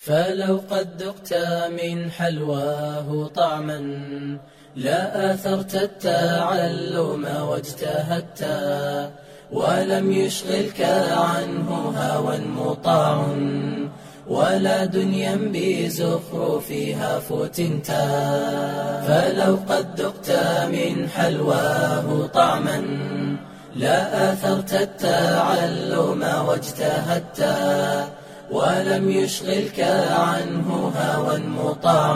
فلو قد ذقت من حلواه طعما لا آثرت التعلم واجتهدت ولم يشغلك عنه هوى مطاع ولا دنيا بزخرفها فتنت فلو قد ذقت من حلواه طعما لا آثرت التعلم واجتهدت ولم يشغلك عنه هوى مطاع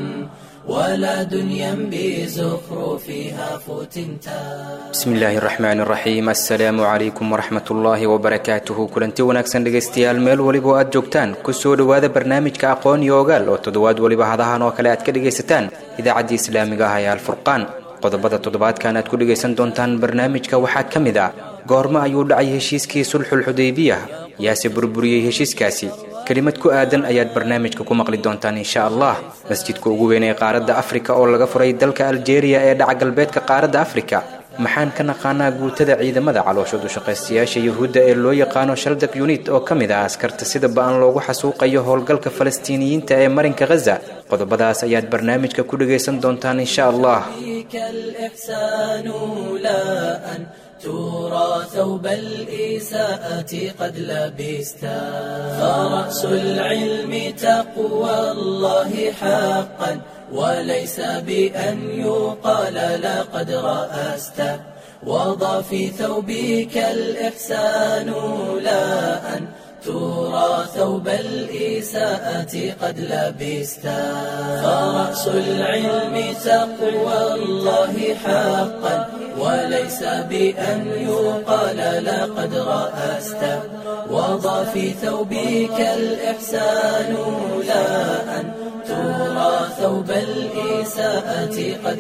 ولا دنيا بزخرفها فتنتا bismi illaahi raxmaani raxiim assalaamu calaykum waraxmat ullaahi wabarakaatuhu kulanti wanaagsan dhegaystayaal meel weliba oo aad joogtaan kusoo dhowaada barnaamijka aqoon iyo ogaal oo toddobaad weliba hadahan oo kale aad ka dhegaysataan idaacaddii islaamiga ah ee alfurqaan qodobada toddobaadkan aad ku dhegaysan doontaan barnaamijka waxaa ka mid ah goormo ayuu dhacay heshiiskii sulxul xudaybiya yaase burburiyey heshiiskaasi kelimad ku aadan ayaad barnaamijka ku maqli doontaan insha allah masjidka ugu weyn ee qaaradda afrika oo laga furay dalka aljeeriya ee dhaca galbeedka qaaradda afrika maxaan ka naqaanaa guutada ciidamada calooshood ushaqaystayaasha yuhuudda ee loo yaqaano shaldak yunit oo ka mid ah askarta sida ba-an loogu xasuuqayo howlgalka falastiiniyiinta ee marinka khaza qodobadaas ayaad barnaamijka ku dhagaysan doontaan insha allah فيك الإحسان لا أن ترى ثوب الإساءة قد لبستا فرأس العلم تقوى الله حقا وليس بأن يقال لقد رأست وضع في ثوبك الإحسان لا أن ترى ثوب الإساءة قد لبستا فرأس العلم تقوى الله حقا وليس بأن يقال لقد رأست وضع في ثوبك الإحسان لا أن ترى ثوب الإساءة قد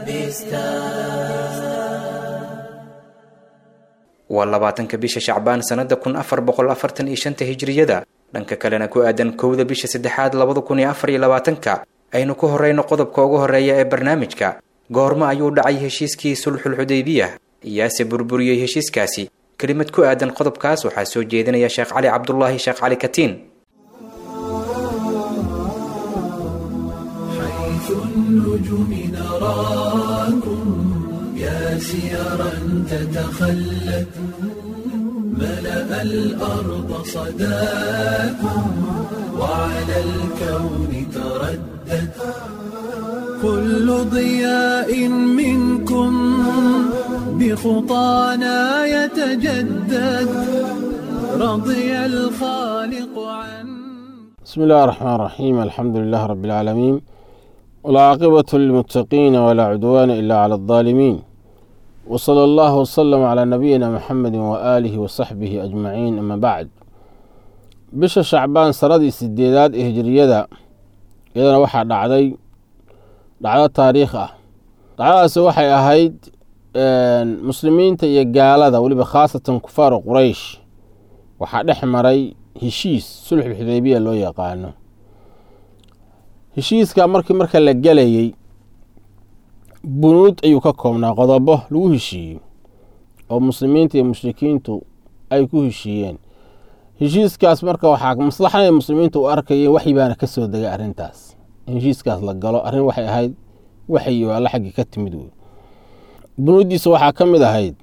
لبستا waa labaatanka bisha shacbaan sannada kun afar boqol afartan iyo shanta hijriyada dhanka kalena ku aadan kowda bisha saddexaad labada kun iyo afar iyo labaatanka aynu ku horeyno qodobka ugu horeeya ee barnaamijka goormo ayuu dhacay heshiiskii sulxul xudaybiya iyaase burburiyey heshiiskaasi kelimad ku aadan qodobkaas waxaa soo jeedinaya sheekh cali cabdulaahi sheekh cali katiin حيث النجوم نراكم يا سيرا تتخلت ملأ الأرض صداكم وعلى الكون تردت كل ضياء منكم بخطانا يتجدد رضي الخالق عن بسم الله الرحمن الرحيم الحمد لله رب العالمين والعاقبة للمتقين ولا عدوان إلا على الظالمين وصلى الله وسلم على نبينا محمد وآله وصحبه أجمعين أما بعد bisha shacbaan sanadii sideedaad ee hijriyada iyadana waxaa dhacday dhacdo taariikh ah dhacdadaasi waxay ahayd muslimiinta iyo gaalada weliba khaasatan kufaaru quraysh waxaa dhex maray heshiis sulxul xudaybiya loo yaqaano heshiiska markii marka la gelayey bunuud ayuu ka koobnaa qodobo lagu heshiiyey oo muslimiinta iyo mushrikiintu ay ku heshiiyeen heshiiskaas marka waxaa maslaxaday muslimiinta u arkayeen waxyi baana ka soo degay arrintaas in heshiiskaas la galo arrin waxay ahayd waxyi oo alla xaggii ka timid wey bunuuddiisa waxaa ka mid ahayd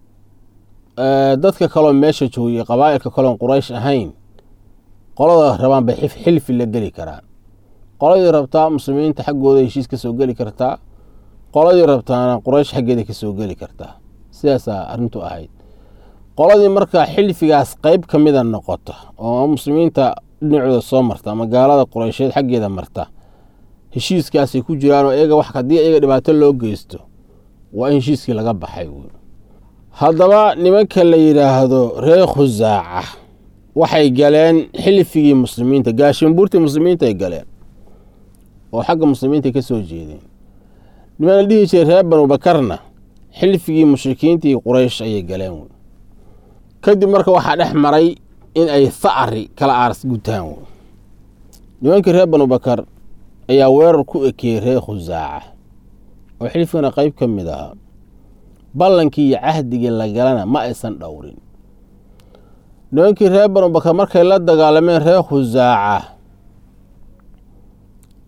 dadka kaloo meesha joogiyey qabaa'ilka kaloon quraysh ahayn qolada rabaan bay xilfi la geli karaan qoladii rabtaa muslimiinta xaggooda heshiis ka soo geli kartaa qoladii rabtaana quraysh xaggeeda ka soo geli kartaa sidaasaa arrintu ahayd qoladii markaa xilfigaas qeyb ka mida noqota oo muslimiinta dhinacooda soo marta ama gaalada qureysheed xaggeeda marta heshiiskaasay ku jiraan oo iyaga wax haddii iyaga dhibaato loo geysto waa in heshiiskii laga baxay wey haddaba nimanka la yidhaahdo reer khusaaca waxay galeen xilfigii muslimiinta gaashinbuurtii muslimiinta ay galeen oo xagga muslimiinta ka soo jeedeen niman la dhihi jiray reer banu bakarna xilfigii mushrikiintii quraysh ayay galeen wey kadib marka waxaa dhex maray in ay thacri kala aaras gutaan wey nimankii reer banu bakar ayaa weerar ku ekeeyey reer khusaaca oo xilfigana qeyb ka mid ahaa ballankii iyo cahdigii la galana ma aysan dhowrin nimankii reer banu bakar markay la dagaalameen reer khusaaca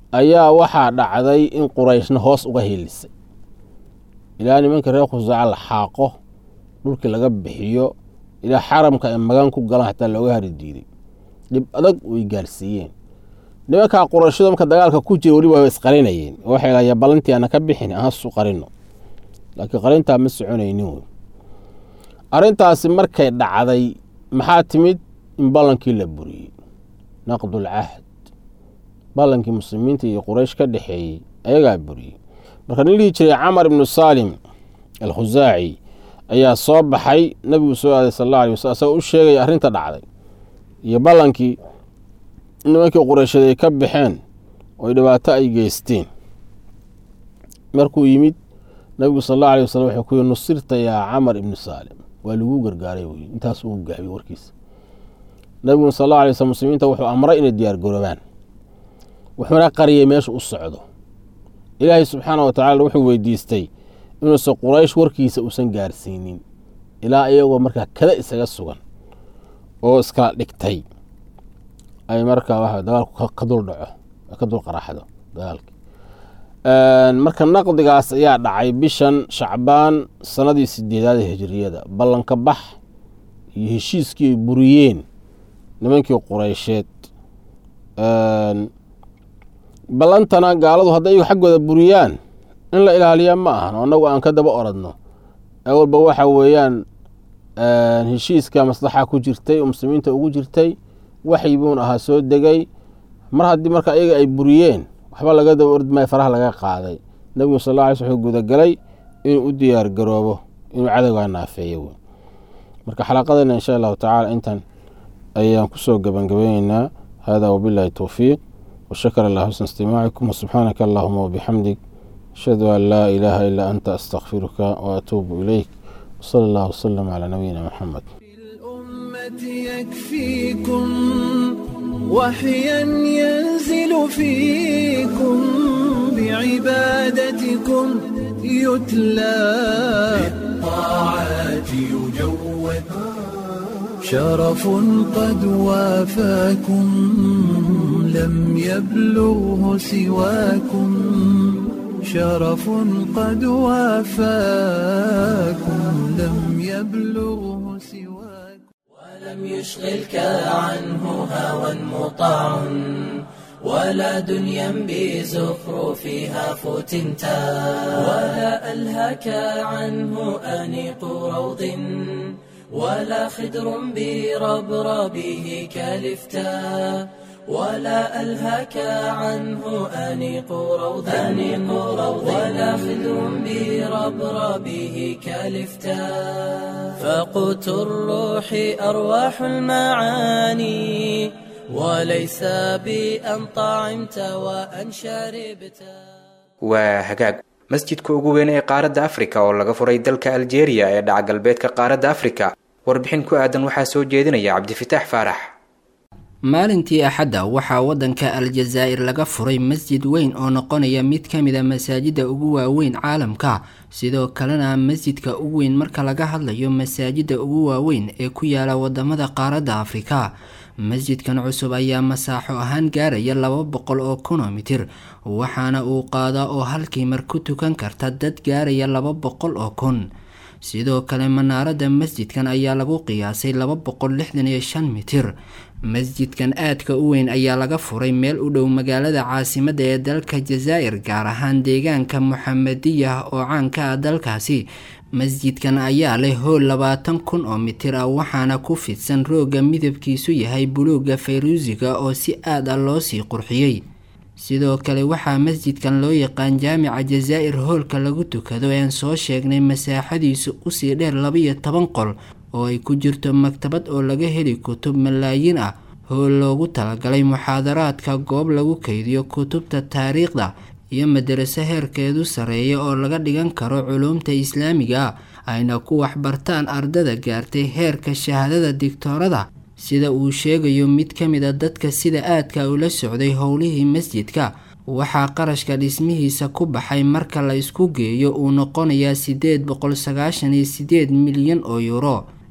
ayaa waxaa dhacday in qurayshna hoos uga hiilisay ilaa nimanka reer khusaaca la xaaqo dhulkii laga bixiyo ilaa xaramka ay magan ku galaan xataa looga hari diiday dhib adag way gaarsiiyeen nimankaa qurayshadu marka dagaalka ku jira weliba way isqarinayeen waxay lahayaa ballantii ana ka bixin ahasu qarino laakiin qarintaa ma soconaynin wey arrintaasi markay dhacday maxaa timid in ballankii la buriyey naqdul cahd ballankii muslimiinta iyo quraysh ka dhexeeyey ayagaa buriyey marka nin dhihi jiray camar ibnu saalim alkhusaaci ayaa soo baxay nabigu soo aaday sal alla alay waslam asagoo u sheegaya arrinta dhacday iyo ballankii nimankii qureysheed ay ka baxeen oo dhibaato ay geysteen markuu yimid nabigu sal alla alay wasalam wuxuu ku yihi nusirta yaa camar ibnu saalim waa laguu gargaaray wey intaas uu gaabiy warkiisa nabiguna sal alla alay waslm muslimiinta wuxuu amray inay diyaar garoobaan wuxuuna qariyay meesha u socdo ilaahay subxaana wa tacala wuxuu weydiistay inuusan quraysh warkiisa uusan gaarsiinin ilaa iyagoo markaa kada isaga sugan oo iskala dhigtay ay markaa wa dagaalku ka dul dhaco ka dul qaraxdo dagaalki marka naqdigaas ayaa dhacay bishan shacbaan sanadii sideedaad ee hijiriyada ballanka bax iyo heshiiskii ay buriyeen nimankii qureysheed ballantana gaaladu hadday iyagu xaggooda buriyaan in la ilaaliya ma ahan oo annagu aan ka daba oradno ee walba waxa weeyaan heshiiska maslaxa ku jirtay oo muslimiinta ugu jirtay waxyi buun ahaa soo degay mar haddii marka iyaga ay buriyeen waxba laga daba ordi maayo faraha laga qaaday nebigu sal alla alay sl wuxuu gudagalay inuu u diyaar garoobo inuu cadowgaa naafeeyo wey marka xalaqadeena insha allahu tacaala intan ayaan kusoo gebangabayneynaa hada wabillahi towfiiq washakar allah xusna istimaacikum wasubxaanaka allahuma wabixamdig ashhadu an laa ilaaha ilaa anta astakfiruka waatuubu ilayk wsala allah wsalam calaa nabiyina maxamed الأمة يكفيكم وحيا ينزل فيكم بعبادتكم يتلى بالطاعات يجود شرف قد وافاكم لم يبلغه سواكم شرف قد وافاكم لم يبلغه سواكم ولم يشغلك عنه هوى مطاع ولا دنيا بزخرفها فتنتا ولا ألهك عنه أنيق روض ولا خدر بربربه كلفتا ولا ألهك عنه أنيق روض أنيق روض ولا خدر بربربه كلفتا فقوت الروح أرواح المعاني وليس بأن طعمت وأن شربت waa hagaag masjidka ugu weyn ee qaaradda afrika oo laga furay dalka aljeeriya ee dhaca galbeedka qaaradda afrika warbixin ku aadan waxaa soo jeedinaya cabdifitaax faarax maalintii axadda waxaa waddanka aljazaa'ir laga furay masjid weyn oo noqonaya mid ka mid a masaajidda ugu waaweyn caalamka sidoo kalena masjidka ugu weyn marka laga hadlayo masaajidda ugu waaweyn ee ku yaala wadamada qaaradda afrika masjidkan cusub ayaa masaaxo ahaan gaaraya laba boqol oo kilomitir waxaana uu qaadaa oo halkii mar ku tukan karta dad gaaraya laba boqol oo kun sidoo kale manaaradda masjidkan ayaa lagu qiyaasay laba boqol lixdan iyo shan mitir masjidkan aadka u weyn ayaa laga furay meel u dhow magaalada caasimadda ee dalka jazaa'ir gaar ahaan deegaanka muxamadiyah oo caanka ah dalkaasi masjidkan ayaa leh hool labaatan kun oo mitir ah waxaana ku fidsan rooga midabkiisu yahay buluuga fayruusiga oo si aad ah loosii qurxiyey sidoo kale waxaa masjidkan loo yaqaan jaamica jazaa'ir hoolka lagu tukado ean soo sheegnay masaaxadiisu usii dheer labaiyo toban qol oo ay ku jirto maktabad oo laga heli kutub malaayiin ah hool loogu talagalay muxaadaraadka goob lagu kaydiyo kutubta taariikhda iyo madaraso heerkeedu sareeya oo laga dhigan karo culuumta islaamiga ah ayna ku waxbartaan ardada gaartay heerka shahaadada digtoorada sida uu sheegayo mid ka mid a dadka sida aadka ula socday howlihii masjidka waxaa qarashka dhismihiisa ku baxay marka la isku geeyo uu noqonayaa sideed boqol sagaashan iyo sideed milyan oo yuuro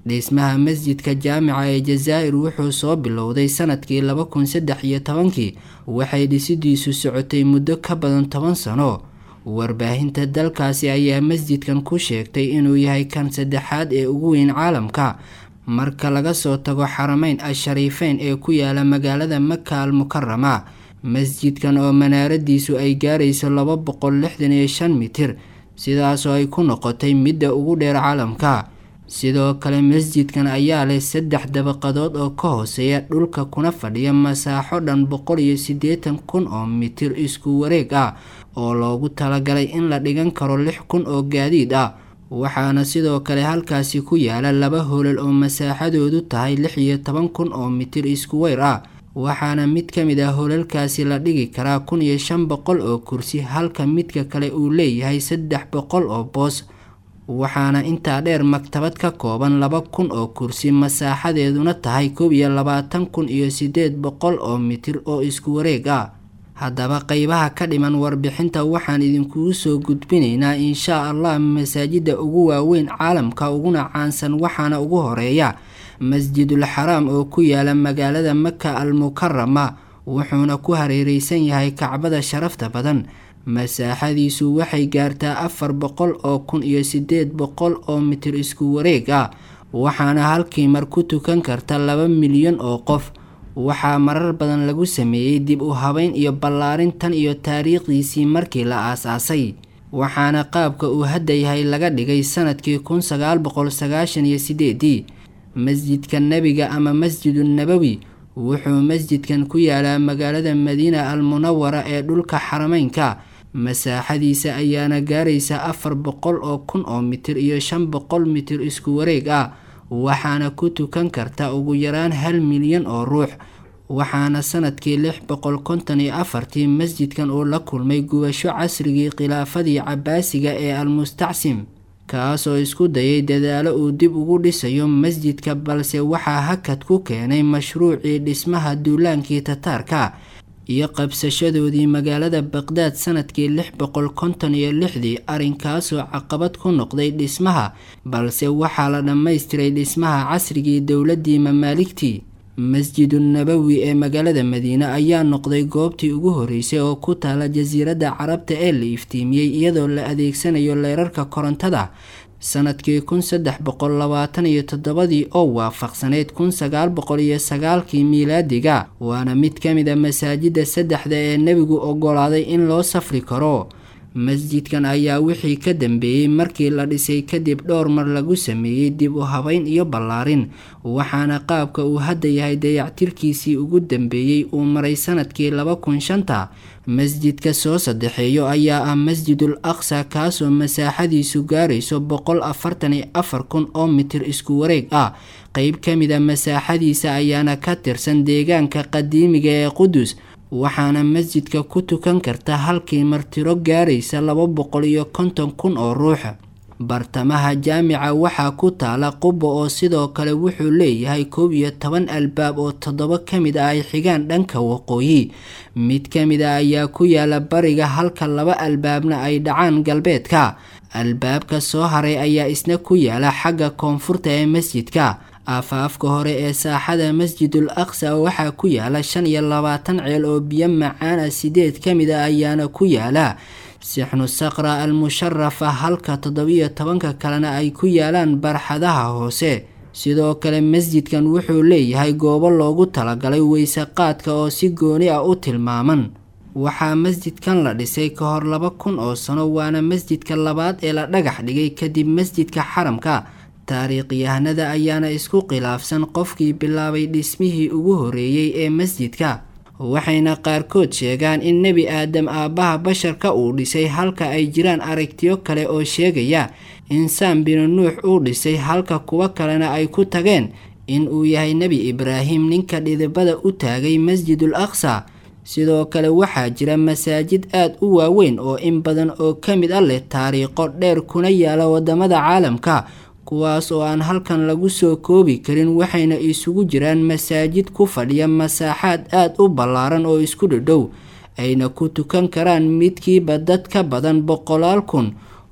dhismaha masjidka jaamica ee jazaa'ir wuxuu soo bilowday sanadkii laba kun saddex iyo tobankii waxay dhisidiisu socotay muddo ka badan toban sano warbaahinta dalkaasi ayaa masjidkan ku sheegtay inuu yahay kan saddexaad ee ugu weyn caalamka marka laga soo tago xarameyn ashariifeyn ee ku yaala magaalada maka al mukarama masjidkan oo manaaradiisu ay gaarayso laba boqol lixdan iyo shan mitir sidaasoo ay ku noqotay midda ugu dheer caalamka sidoo kale masjidkan ayaa leh saddex dabaqadood oo ka hooseeya dhulka kuna fadhiya masaaxo dhan boqol iyo siddeetan kun oo mitir isku wareeg ah oo loogu talagalay in la dhigan karo lix kun oo gaadiid ah waxaana sidoo kale halkaasi ku yaala laba hoolal oo masaaxadoodu tahay lix iyo toban kun oo mitir isku weyr ah waxaana mid ka mid ah hoolalkaasi la dhigi karaa kun iyo shan boqol oo kursi halka midka kale uu leeyahay saddex boqol oo boos waxaana intaa dheer maktabad ka kooban laba kun oo kursi masaaxadeeduna tahay koob iyo labaatan kun iyo siddeed boqol oo mitir oo isku wareeg ah haddaba qeybaha ka dhiman warbixinta waxaan idinkugu soo gudbinaynaa inshaa allah masaajida ugu waaweyn caalamka uguna caansan waxaana ugu horeeya masjidul xaraam oo ku yaala magaalada maka al mukarama wuxuuna ku hareereysan yahay kacbada sharafta badan masaaxadiisu waxay gaartaa afar boqol oo kun iyo siddeed boqol oo mitir isku wareeg ah waxaana halkii mar ku tukan karta laba milyan oo qof waxaa marar badan lagu sameeyey dib u habeyn iyo ballaarin tan iyo taariikhdiisii markii la aas-aasay waxaana qaabka uu hadda yahay laga dhigay sanadkii kun sagaal boqol sagaashan iyo sideedii masjidka nebiga ama masjidu nabowi wuxuu masjidkan ku yaalaa magaalada madiina al munawara ee dhulka xarameynka masaaxadiisa ayaana gaaraysa afar boqol oo kun oo mitir iyo shan boqol mitir isku wareeg ah waxaana ku tukan karta ugu yaraan hal milyan oo ruux waxaana sanadkii lix boqol konton iyo afartii masjidkan uu la kulmay gubasho casrigii khilaafadii cabaasiga ee almustacsim kaasoo isku dayay dadaalo uu dib ugu dhisayo masjidka balse waxaa hakad ku keenay mashruucii dhismaha duulaankii tataarka iyo qabsashadoodii magaalada baqdaad sanadkii lix boqol konton iyo lixdii arrinkaasoo caqabad ku noqday dhismaha balse waxaa la dhammaystiray dhismaha casrigii dowladdii mamaaligtii masjidu nabowi ee magaalada madiine ayaa noqday goobtii ugu horeysay oo ku taala jasiiradda carabta ee la iftiimiyey iyadoo la adeegsanayo leerarka korontada sanadkii kun saddex boqol labaatan iyo toddobadii oo waafaqsaneyd kun sagaal boqol iyo sagaalkii miilaadiga waana mid ka mid a masaajida saddexda ee nebigu ogolaaday in loo safri karo masjidkan ayaa wixii ka dambeeyey markii la dhisay kadib dhowr mar lagu sameeyey dib u habeyn iyo ballaarin waxaana qaabka uu hadda yahay dayactirkiisii ugu dambeeyey uu maray sanadkii laba kun shanta masjidka soo saddexeeyo ayaa ah masjidul aqsa kaasoo masaaxadiisu gaarayso boqol afartan iyo afar kun oo mitir isku wareeg ah qeyb ka mid a masaaxadiisa ayaana ka tirsan deegaanka qadiimiga ee qudus waxaana masjidka ku tukan karta halkii martiro gaaraysa laba boqol iyo konton kun oo ruux bartamaha jaamica waxaa ku taala quba oo sidoo kale wuxuu leeyahay koob iyo toban albaab oo toddoba ka mid ah ay xigaan dhanka waqooyi mid ka mid a ayaa ku yaala bariga halka laba albaabna ay dhacaan galbeedka albaabka soo haray ayaa isna ku yaala xagga koonfurta ee masjidka aafaafka hore ee saaxada masjidul aqsa waxaa ku yaala shan iyo labaatan ceel oo biyo macaan ah sideed ka mid a ayaana ku yaala sixnu saqra al musharafa halka toddobiyo tobanka kalena ay ku yaalaan barxadaha hoose sidoo kale masjidkan wuxuu leeyahay goobo loogu talagalay weyse qaadka oo si gooni ah u tilmaaman waxaa masjidkan la dhisay ka hor laba kun oo sano waana masjidka labaad ee la dhagax dhigay kadib masjidka xaramka taariikhyahanada ayaana isku khilaafsan qofkii bilaabay dhismihii ugu horeeyey ee masjidka waxayna qaarkood sheegaan in nebi aadam aabbaha basharka uu dhisay halka ay jiraan aragtiyo kale oo sheegaya in saam binu nuux uu dhisay halka kuwo kalena ay ku tageen in uu yahay nebi ibraahim ninka dhidibada u taagay masjidul aqsa sidoo kale waxaa jira masaajid aad u waaweyn oo in badan oo ka mid a leh taariikho dheer kuna yaala wadamada caalamka kuwaas oo aan halkan lagu soo koobi karin waxayna isugu jiraan masaajid ku fadhiya masaaxaad aad u ballaaran oo isku dhadhow ayna ku tukan karaan midkiiba dad ka badan boqolaal kun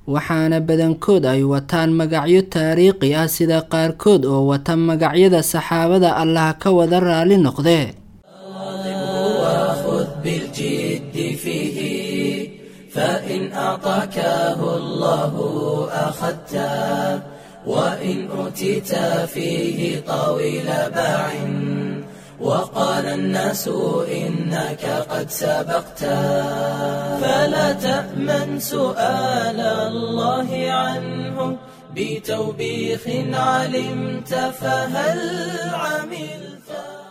waxaana badankood ay wataan magacyo taariikhi ah sida qaarkood oo wata magacyada saxaabada allah ka wada raali noqde وخذ بالجد فيه فإن أعطاكه الله أخذته وإن أوتيت فيه طويل باع وقال الناس إنك قد سبقت فلا تأمن سؤال الله عنه بتوبيخ علمت فهل عملت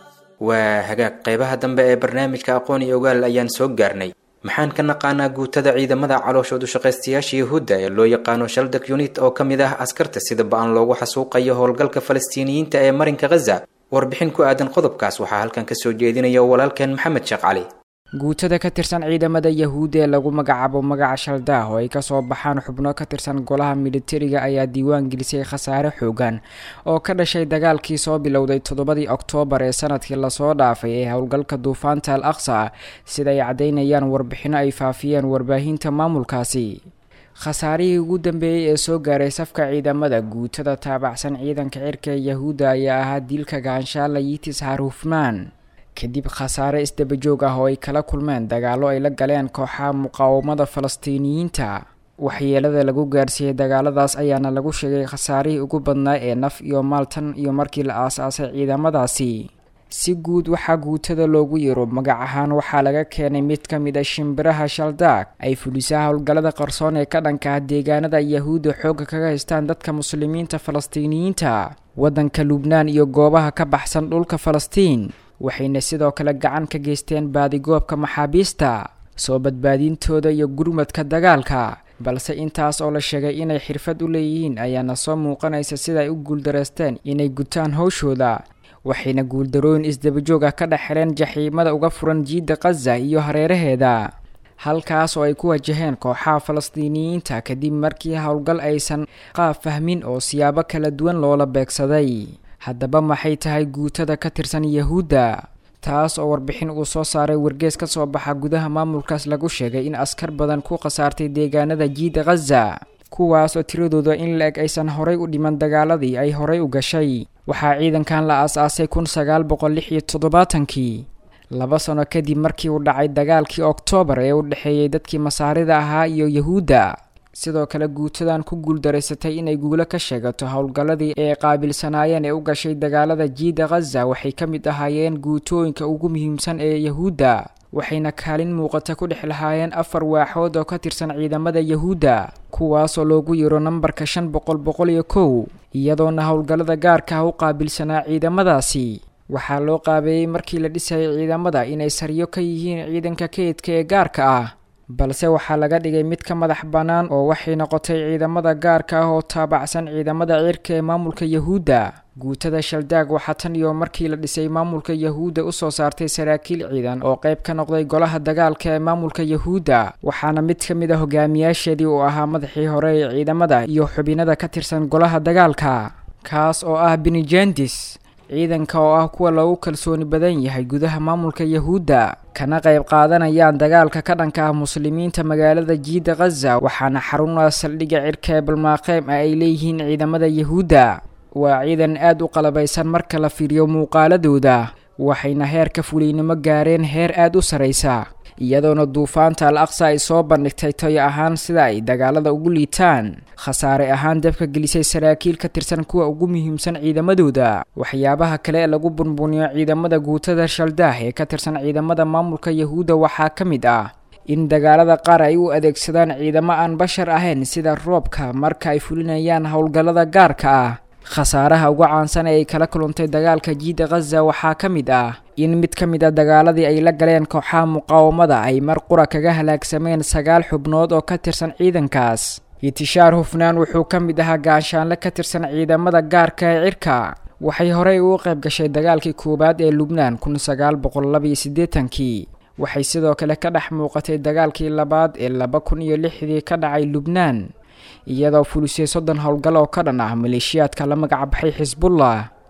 waa hagaag qeybaha dambe ee barnaamijka aqoon iyo ogaal ayaan soo gaarnay maxaan ka naqaanaa guutada ciidamada calooshoodu shaqaystayaasha yahuudda ee loo yaqaano shaldak unit oo ka mid ah askarta sida ba-an loogu xasuuqayo howlgalka falastiiniyiinta ee marinka khaza warbixin ku aadan qodobkaas waxaa halkan kasoo jeedinaya walaalkeen maxamed sheekh cali guutada ka tirsan ciidamada yahuud ee lagu magacaabo magaca shaldaah oo ay kasoo baxaan xubno ka tirsan golaha militariga ayaa diiwaan gelisay khasaare xoogan oo ka dhashay dagaalkii soo bilowday toddobadii oktoobar ee sanadkii lasoo dhaafay ee howlgalka duufaanta al aqsa sida ay caddaynayaan warbixino ay faafiyeen warbaahinta maamulkaasi khasaarihii ugu dambeeyey ee soo gaaray safka ciidamada guutada taabacsan ciidanka cirka ee yahuudda ayaa ahaa diilka gaanshaala yitis harhufmaan kadib khasaare isdabajoog ah oo ay kala kulmeen dagaallo ay la galeen kooxaha muqaawamada falastiiniyiinta waxyeelada lagu gaarsiiyey dagaaladaas ayaana lagu sheegay khasaarihii ugu badnaa ee naf iyo maaltan iyo markii la aas-aasay ciidamadaasi si guud waxaa guutada loogu yiro magac ahaan waxaa laga keenay mid ka mid a shimbiraha shaldaag ay fulisaa howlgallada qarsoon ee ka dhanka ah deegaanada yahuudda xoogga kaga haystaan dadka muslimiinta falastiiniyiinta waddanka lubnaan iyo goobaha ka baxsan dhulka falastiin waxayna sidoo kale gacan ka geysteen baadigoobka maxaabiista soo badbaadintooda iyo gurmadka dagaalka balse intaas oo la sheegay inay xirfad u leeyihiin ayaana soo muuqanaysa sida ay u guuldareysteen inay gutaan howshooda waxayna guuldarooyin isdabajoog ah ka dhex heleen jaxiimada uga furan jiidda khaza iyo hareeraheeda halkaas oo ay ku wajaheen kooxaha falastiiniyiinta kadib markii howlgal aysan qaab fahmin oo siyaabo kala duwan loola beegsaday haddaba maxay tahay guutada ka tirsan yahuudda taas oo warbixin uu soo saaray wargees ka soo baxa gudaha maamulkaas lagu sheegay in askar badan ku khasaartay deegaanada jiida khaza kuwaas oo tiradooda in la-eg aysan horay u dhiman dagaaladii ay horay u gashay waxaa ciidankan la aas-aasay kun sagaal boqol lix iyo toddobaatankii laba sano kadib markii uu dhacay dagaalkii oktoobar ee u dhexeeyey dadkii masaarida ahaa iyo yahuudda sidoo kale guutadan ku guuldaraysatay inay guulo ka sheegato howlgalladii ay qaabilsanaayeen ee u gashay dagaalada jiida khaza waxay ka mid ahaayeen guutooyinka ugu muhiimsan ee yahuudda waxayna kaalin muuqata ku dhex lahaayeen afar waaxood oo ka tirsan ciidamada yahuudda kuwaasoo loogu yiro nambarka shan boqol boqol iyo kow iyadoona howlgallada gaarka ah u qaabilsanaa ciidamadaasi waxaa loo qaabeeyey markii la dhisayay ciidamada inay saryo ka yihiin ciidanka kaydka ee gaarka ah balse waxaa laga dhigay mid ka madax bannaan oo waxay noqotay ciidamada gaarka ah oo taabacsan ciidamada cirka ee maamulka yahuudda guutada shaldaag waxaa tan iyo markii la dhisay maamulka yahuudda usoo saartay saraakiil ciidan oo qayb ka noqday golaha dagaalka ee maamulka yahuudda waxaana mid ka mid a hogaamiyaasheedii uu ahaa madaxii hore ee ciidamada iyo xubinada ka tirsan golaha dagaalka kaas oo ah benijendis ciidanka oo ah kuwa loogu kalsooni badan yahay gudaha maamulka yahuudda kana qayb qaadanayaan dagaalka ka dhanka ah muslimiinta magaalada jiida khaza waxaana xaruna saldhigga cirka ee balmaaqeym ah ay leeyihiin ciidamada yahuudda waa ciidan aada u qalabaysan marka la fiiriyo muuqaaladooda waxayna heerka fuliynimo gaareen heer aada u saraysa iyadoona duufaanta al aqsa ay soo bandhigtay toyo ahaan sida ay dagaalada ugu liitaan khasaare ahaan dabka gelisay saraakiil ka tirsan kuwa ugu muhiimsan ciidamadooda waxyaabaha kale ee lagu bunbuniyo ciidamada guutada shaldaah ee ka tirsan ciidamada maamulka yahuudda waxaa ka mid ah in dagaalada qaar ay u adeegsadaan ciidamo aan bashar ahayn sida roobka marka ay fulinayaan howlgallada gaarka ah khasaaraha ugu caansan ee ay kala kulantay dagaalka jiida khaza waxaa ka mid ah in mid ka mid a dagaaladii ay la galeen kooxaha muqaawamada ay mar qura kaga halaagsameen sagaal xubnood oo ka tirsan ciidankaas itishaar hufnaan wuxuu ka mid ahaa gaanshaanle ka tirsan ciidamada gaarka ee cirka waxay horey ugu qayb gashay dagaalkii koowaad ee lubnaan kun sagaal boqol labaiyo siddeetankii waxay sidoo kale ka dhex muuqatay dagaalkii labaad ee laba kun iyo lixdii ka dhacay lubnaan iyadoo fulisay soddon howlgal oo ka dhan ah maleeshiyaadka la magac baxay xisbullah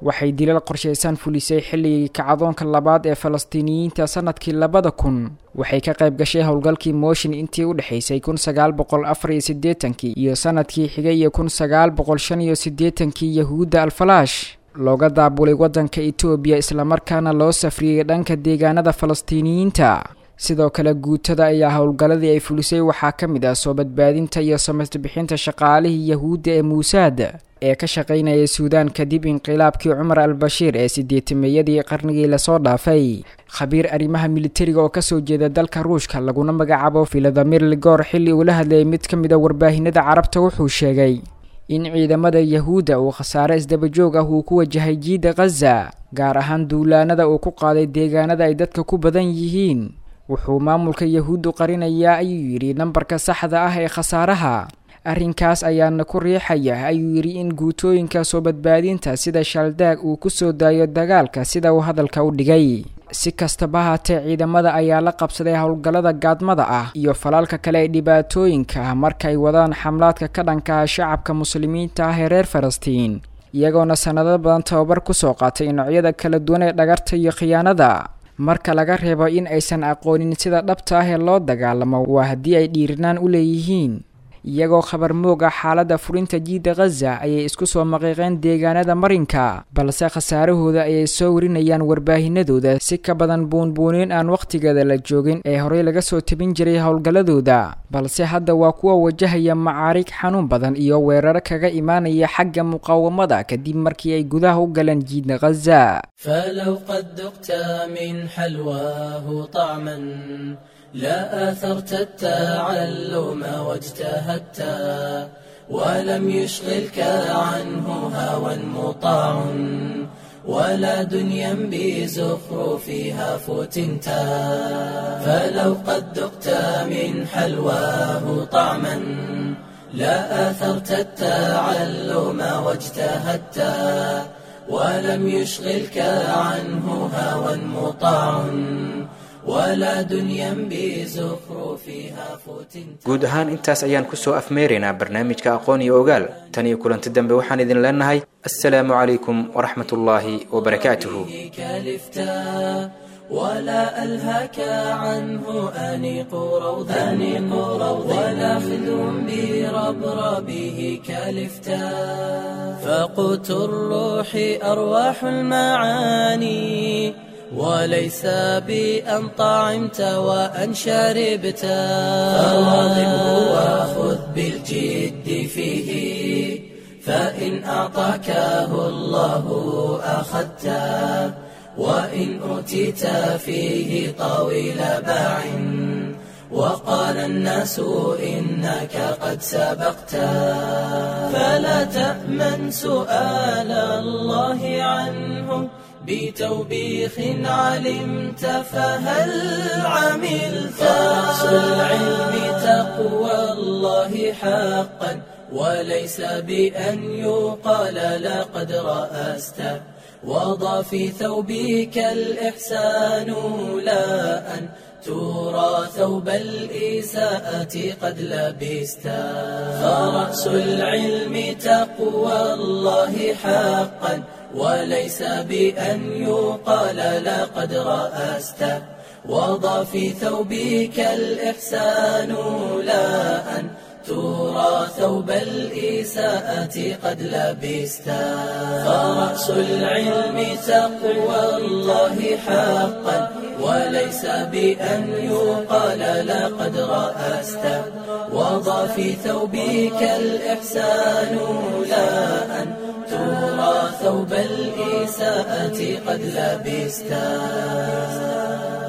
waxay dilal qorshaysan fulisay xilligii kacdoonka labaad ee falastiiniyiinta sanadkii labada kun waxay ka qayb gashay howlgalkii mooshin intii u dhexaysay kun sagaal boqol afar iyo siddeetankii iyo sanadkii xigay iyo kun sagaal boqol shan iyo siddeetankii yahuudda alfalaash looga daabulay waddanka etoobiya islamarkaana loo safriyey dhanka deegaanada falastiiniyiinta sidoo kale guutada ayaa howlgalladii ay fulisay waxaa ka mid ah soo badbaadinta iyo samaytbixinta shaqaalihii yahuudda ee muusaad ee ka shaqaynayay suudaan kadib inqilaabkii cumar al bashiir ee sideetameeyadii qarnigii lasoo dhaafay khabiir arrimaha militariga oo kasoo jeeda dalka ruushka laguna magacaabo filadamir ligor xilli uu la hadlayay mid ka mid a warbaahinada carabta wuxuu sheegay in ciidamada yahuudda uu khasaare isdabajoog ah uu ku wajahay jiidda khaza gaar ahaan duulaanada uu ku qaaday deegaanada ay dadka ku badan yihiin wuxuu maamulka yahuuddu qarinayaa ayuu yidhi nambarka saxda ah ee khasaaraha arrinkaas ayaana ku riixaya ayuu yidhi in guutooyinka soo badbaadinta sida shaldaag uu ku soo daayo dagaalka sida uu hadalka u dhigay si kastaba haatee ciidamada ayaa la qabsaday howlgallada gaadmada ah iyo falaalka kale ee dhibaatooyinka ah markaay wadaan xamlaadka ka dhanka ah shacabka muslimiinta ah ee reer falastiin iyagoona sannado badan tababar kusoo qaatay noocyada kala duwan ee dhagarta iyo khiyaanada marka laga reebo in aysan aqoonin sida dhabta ah ee loo dagaalamo waa haddii ay dhiirinaan u leeyihiin iyagoo khabar moog ah xaaladda furinta jiidda khaza ayay isku soo maqiiqeen deegaanada marinka balse khasaarahooda ayay soo warinayaan warbaahinadooda si ka badan buunbuunin aan wakhtigeeda la joogin ee horey laga soo tabin jiray howlgalladooda balse hadda waa kuwa wajahaya macaarig xanuun badan iyo weeraro kaga imaanaya xagga muqaawamada kadib markii ay gudaha u galeen jiidda khaza فلو قد ذقت من حلواه طعما لا آثرت التعلم واجتهدت ولم يشغلك عنه هوى مطاع ولا دنيا بزخرفها فتنت فلو قد ذقت من حلواه طعما لا آثرت التعلم واجتهدت ولم يشغلك عنه هوى مطاع ولا دنيا بزخرفها فتنت guud ahaan intaas ayaan kusoo afmeeraynaa barnaamijka aqoon iyo ogaal tan iyo kulanti dambe waxaan idin leenahay assalaamu calaykum waraxmat ullaahi wabarakaatuhu كالفتا ولا ألهك عنه أنيق روضا أنيق روضا ولا خذ بربربه كالفتا فقوت الروح أرواح المعاني وليس بأن طعمت وأن شربت فواظبه وخذ بالجد فيه فإن أعطاكه الله أخذته وإن أوتيت فيه طويل باع وقال الناس إنك قد سبقت فلا تأمن سؤال الله عنه بتوبيخ علمت فهل عملت فرأس العلم تقوى الله حقا وليس بأن يقال لقد رأست وضع في ثوبك الإحسان لا أن ترى ثوب الإساءة قد لبست فرأس العلم تقوى الله حقا وليس بأن يقال لقد رأست وضع في ثوبك الإحسان لا أن ترى ثوب الإساءة قد لبست فرأس العلم تقوى الله حقا وليس بأن يقال لقد رأست وضع في ثوبك الإحسان لا أن ترى ثوب الإساءة قد لبست